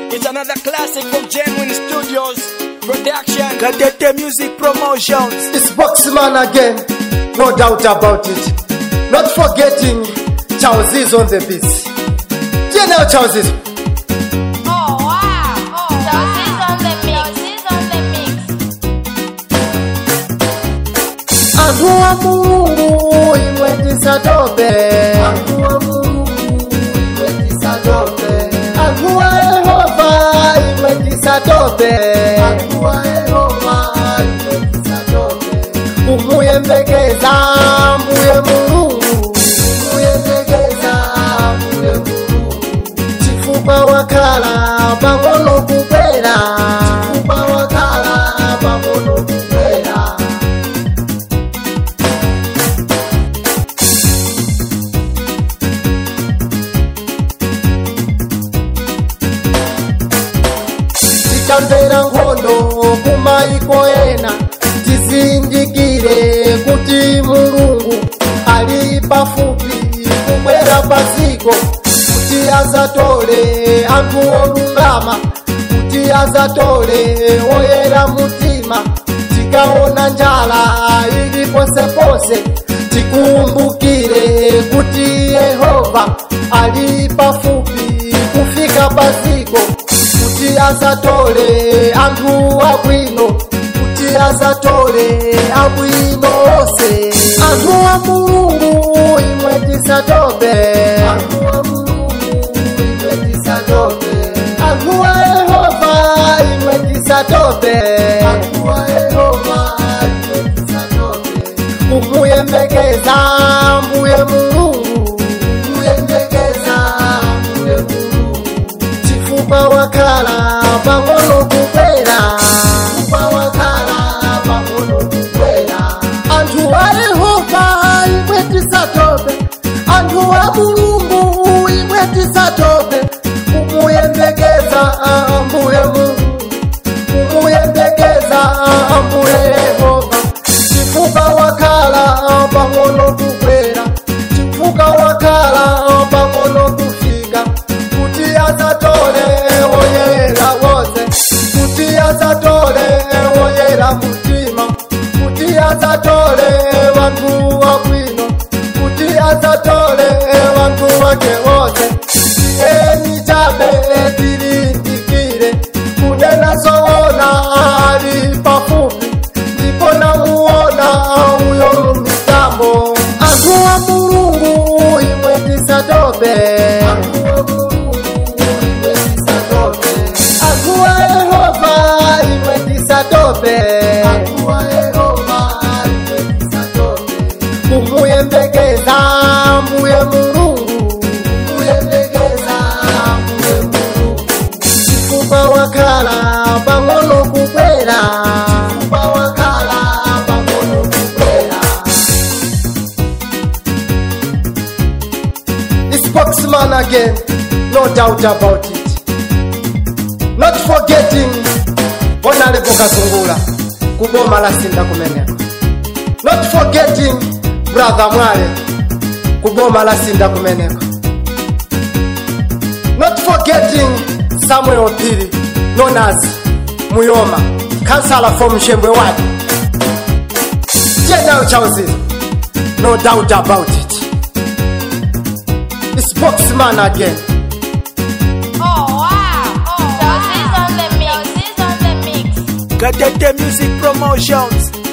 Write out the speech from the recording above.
It's another classic from Genuine Studios Production. Gatete Music Promotions. It's Boxman again, no doubt about it. Not forgetting Charles is on the beat. Do you know Charles is? Oh wow! Oh, Chelsea on the mix. Chelsea's on the mix. Antu wa Mungu imwe tisatope. Antu wa Mungu imwe tisatope. Antu wa Yehova imwe tisatope. Antu wa Yehova imwe tisatope. Umuyembekeza mbuye Mulungu. Umuyembekeza mbuye Mulungu. Chifukwa wakhala pang'ono kubwera. Chifukwa wakhala pang'ono kubwera. tikamvera nkhondo kumaiko ena tizindikire kuti mulungu ali pafupi kubwera paziko kuti azatole anthu olungama kuti azatole oyera mtima tikaona njala ili posepose tikumbukire kuti yehova ali pafupi kufika paziko kuti azatole anthu abwino kuti azatole abwino onse anthu a mulungu imwe tisatope anthu a mulungu imwe tisatope anthu a yehova imwe tisatope anthu a yehova imwe tisatope kumuyembekeza mbuye mulungu kumuyembekeza mbuye mulungu chifukwa wakhala pang'ono kubwera chifukwa wakhala pang'ono kubwera anthu a yehova imwe tisatope anthu a mulungu imwe tisatope kumuyembekeza mbuye mulungu kumuyembekeza mbuye yehova chifukwa wakhala pang'ono kubwera chifukwa wakhala pang'ono kufika kuti azatole woyera wose kuti azatole woyera mutima kuti azatole vantu wabwino kuti azatole vantu wake wose eni chabe tilindikire kunena zoona ali pafupi ndipo namuona uyo mumitambo anthu a mulungu imwe tisatope anthu a mulungu imwe tisatope anthu a yehova imwe tisatope anthu a yehova imwe tisatope kumuyembekeza mbuye mulungu kumuyembekeza mbuye mulungu chifukwa wakhala pang'ono kubwera chifukwa wakhala pang'ono kubwera It's Spokesman again, no doubt about it. Not forgetting Honorable Kazungula, kuboma la Sinda kumeneko. Not forgetting Brother Mwale, kuboma la Sinda kumeneko. Not forgetting Samuel Opiri, known as Muyoma, councillor from Shembwe Ward. General Chauzi, no doubt about it. It's Boxman again. Oh wow! Oh, Chelsea's on the mix. Chelsea's on the mix. Gatete Music Promotions.